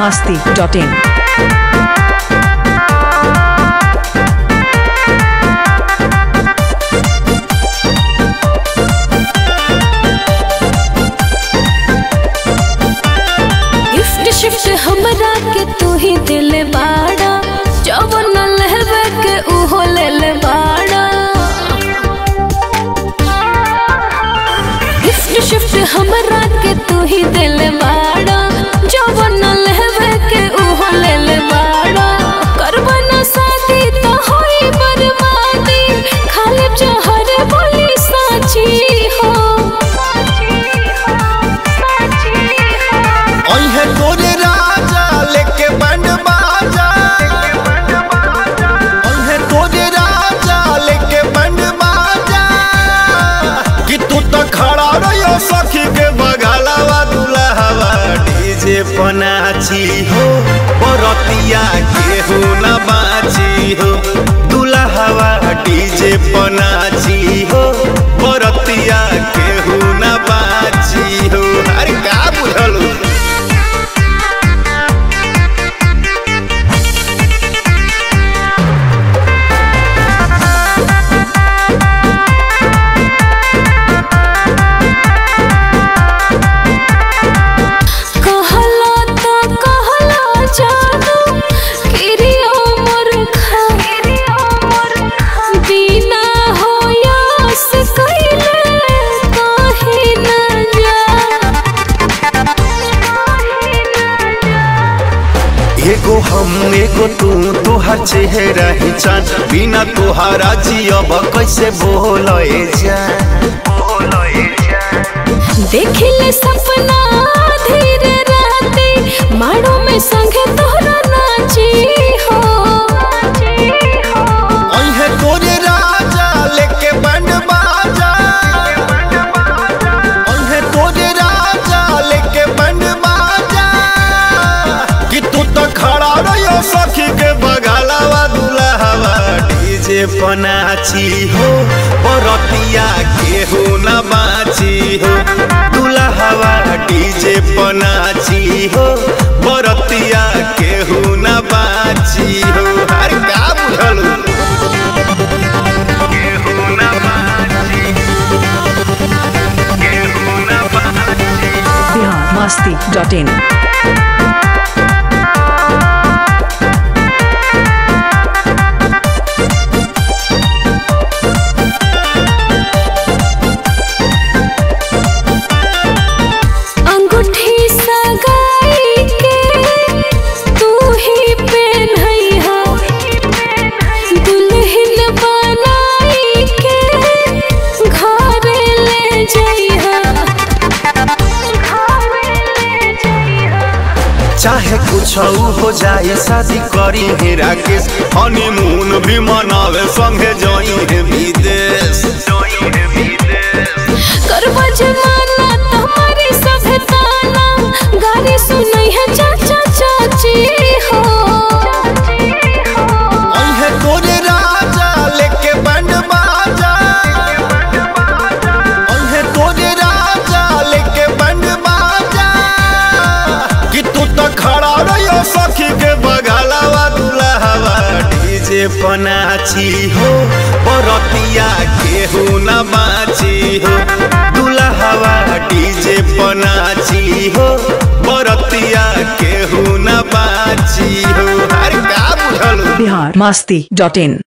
masti.in. Gift shift हमरा के तू ही दिल बाड़ा जवन लहबे के उहो ले ले बाड़ा गिफ्ट शिफ्ट हमरा के तू ही दिल बाड़ा जवन लहबे के उहो ले ले बाड़ा करबा ना शादी तो होई बर्बादी खाली जहर बोली साची हो ओहे तोरे राजा लेके बंड बाजा ओहे तोरे राजा लेके बंड बाजा कि तू तो खड़ा रहियो सखी के बगलवा दुल्हवा डीजे पनाची हो बरतिया के हो न बाची हो दुल्हवा डीजे पनाची हो बरतिया के हो न बाची हो अरे का बुझलू कहला तो कहला जानू किरियो मोर खा बिना होयस कइले काहे न जा एगो हम एगो तू तोहर चेहरा ही चांद बिना तोहरा जियब कैसे बोलए जा देखिले सपना धीरे रहते माड़ो में संगे तोहरा नाची हो ओहे तोरे राजा लेके बंड बाजा ओहे तोरे राजा लेके बंड बाजा कि तू तो खड़ा रहियो सखी के बगलवा दुल्हवा डीजे पनाची हो बरतिया के हो न बाची हो दुल्हवा डीजे पनाची हो बरतिया के हो न बाची हो अरे का बुझलू के हो न बाची के हो न बाची Bihar masti.in. अंगूठी सगाई के तू ही पहनइहा दुल्हन बनाई के घर ले जइहा चाहे कुछ हो जाए शादी करी है राकेश हनीमून भी मनावे संगे जाई है विदेश करबा जमाना तुम्हारी सभ्यताना गाली सुनई है चाचा चाची हो ओहे तोरे राजा लेके बंड बाजा ओहे तोरे राजा लेके बंड बाजा कि तू तो खड़ा रहियो सखी के बगलवा दुल्हवा डीजे पनाची हो बरतिया के हो न बाची हो दुल्हवा डीजे पनाची हो बरतिया के हो न बाची हो अरे का बुझलू Bihar masti.in.